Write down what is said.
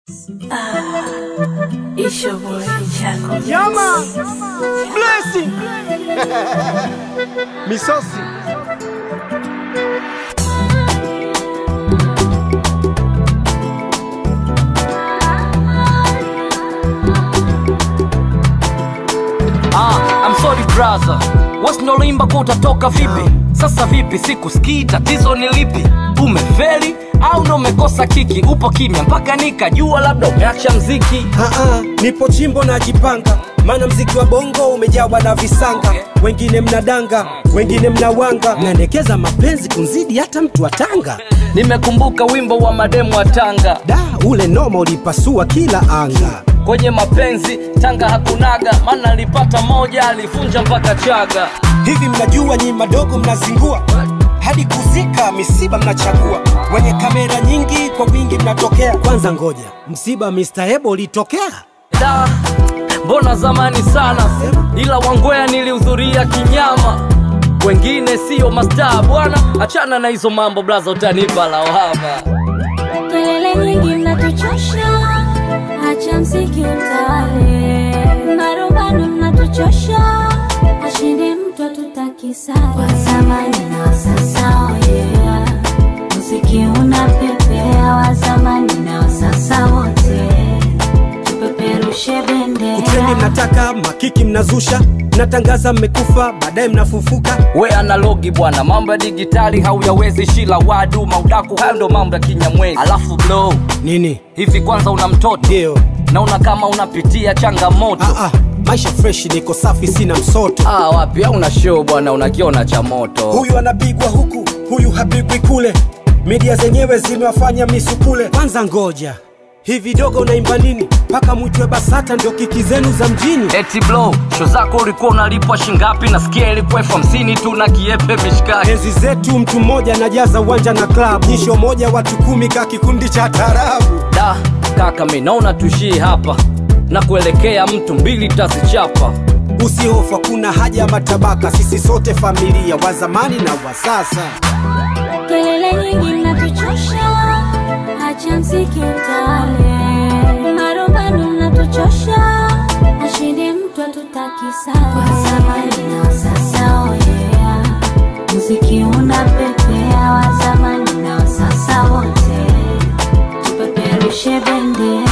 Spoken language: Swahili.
It's your boy Chaco. Yeah, man. Blessing. Misosi. Ah, I'm sorry brother, wasinolimba kwa utatoka vipi? Sasa vipi, sikusikii, tatizo ni lipi? Umefeli au ndo umekosa kiki? Upo kimya mpaka nikajua labda umeacha mziki. Aa, nipo chimbo najipanga, maana mziki wa bongo umejawa na visanga. Wengine mnadanga, wengine mnawanga, mnaendekeza mapenzi kunzidi hata mtu wa Tanga. Nimekumbuka wimbo wa mademu wa Tanga, Da, ule noma ulipasua kila anga. kwenye mapenzi Tanga hakunaga, maana alipata moja alivunja mpaka Chaga. Hivi mnajua nyi madogo mnazingua hadi kuzika misiba mnachagua, wenye kamera nyingi kwa wingi mnatokea. Kwanza ngoja, msiba Mr. Ebo ulitokea? Da, mbona zamani sana, ila Wangwea nilihudhuria kinyama. Wengine siyo mastaa bwana, achana na hizo mambo blaza, utanipa lawama. Kelele nyingi mnatuchosha, acha mziki utawale. Marumbano mnatuchosha, ashinde mtu atutaki sare. Wa zamani na wa sasa, oh yeah. Muziki unapepea, wa zamani na wa sasa wote, tupeperushe Utreni bendera. mnataka, makiki mnazusha, mnatangaza mmekufa, baadaye mnafufuka. We analogi bwana, mambo ya digitali hauyawezi, shila wadu maudaku, hayo ndo mambo ya kinyamwezi. Alafu blow Nini? hivi, kwanza una mtoto Ndio. naona kama unapitia changamoto. Ah, ah, maisha fresh, niko safi, sina msoto. Ah, wapi au una show bwana, unakiona cha moto. Huyu anapigwa huku, huyu hapigwi kule, media zenyewe zimewafanya misukule. Kwanza ngoja, hivi dogo unaimba nini mpaka mwitwe BASATA ndio kiki zenu za mjini? Eti blow, show zako ulikuwa unalipwa shingapi? Nasikia ilikuwa elfu hamsini tu na kiepe mishikaki. Enzi zetu mtu mmoja anajaza uwanja na klabu, nyisho moja watu kumi ka kikundi cha tarabu. Da, kaka mi naona tuishie hapa na kuelekea mtu mbili tazichapa. Usihofu, hakuna haja ya matabaka, sisi sote familia, wa zamani na wa sasa. Kelele nyingi mnatuchosha, acha mziki utawale. Marumbano mnatuchosha, ashinde mtu atutaki sare. Wa zamani na wa sasa, oh yeah. Muziki unapepea, wa zamani na wa sasa wote, tupeperushe bendera.